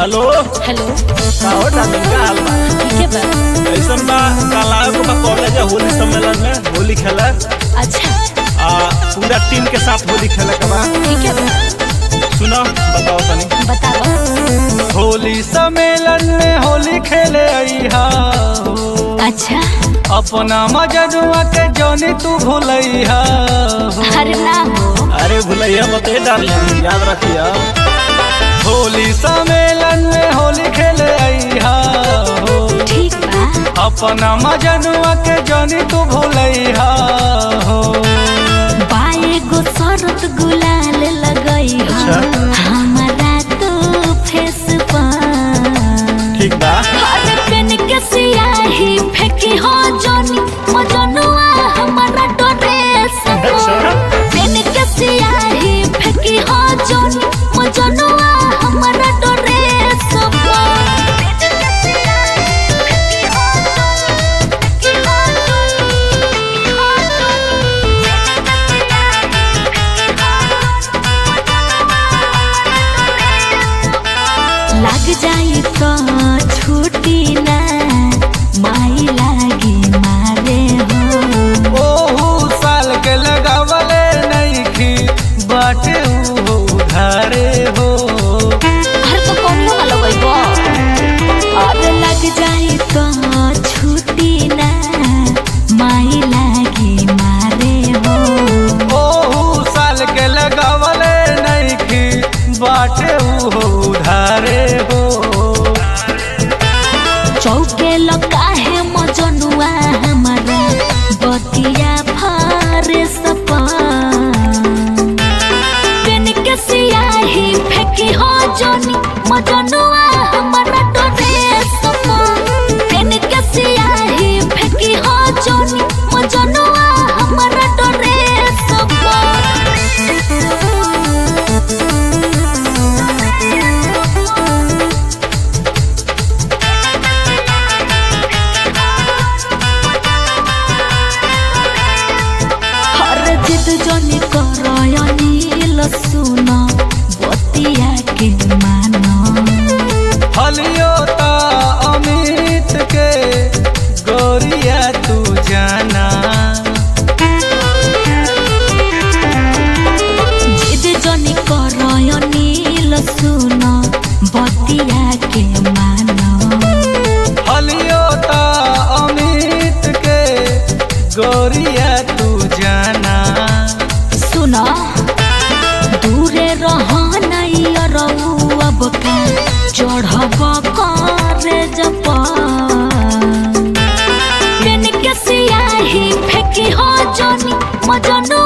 Hello hello का हो darling का हाल बा ठीक है बा कैसन बा कल आए को बा कॉलेज होली सम्मेलन में होली खेले अच्छा आ पूरा टीम के साथ होली खेले के बा ठीक है बा सुनो बताओ तनी बताओ होली सम्मेलन में होली खेले अइहा अच्छा अपना मजनुआ के जोनी तू भूलैहा अरे ना हो अरे भूलैया बते डार्लिंग याद रखिया होली सम्मेलन में होली खेले अइहा हो ठीक बा अपना मजनुआ के जानी तू भूलैहा हो बाए गो शरत गुलाल लगई हो अच्छा। हमारा तो फेस पर ठीक बा अरे पेन के सियाही फेंकी हो जोनी मजनुआ हमारा ड्रेस अच्छा। पेन के सियाही फेंकी हो जोनी मजनुआ हमारा ड्रेस लग जाई तो छुट्टी ना माई लागी मारे हो ओहू साल के लगावले नइखी बाटे ऊ उधारे हो हर तो कौनो वाला गइबो अरे लग जाई तो छुट्टी ना माई लागी मारे हो ओहू साल के लगावले नइखी बाटे ऊ उधारे हो चौके लकाहे मजनुआ हमारा बतिया फारे सपा पेन के सियाही फेंकी हो जोनी मजनुआ हमारा डरे सपा पेन के सियाही फेंकी हो जोनी मजनुआ हमारा डरे सपा हर जिद जनी करयनी लसुन बतिया के मानो हलियो ता अमित के गोरिया तू जाना जिद जनी करयनी लसुन बतिया के मानो हलियो ता अमित के गोरिया तू जाना सुन दूरे रहनई रहू अब का चढ़ब करे जप पेन के सियाही फेंकी हो जोनी मजनू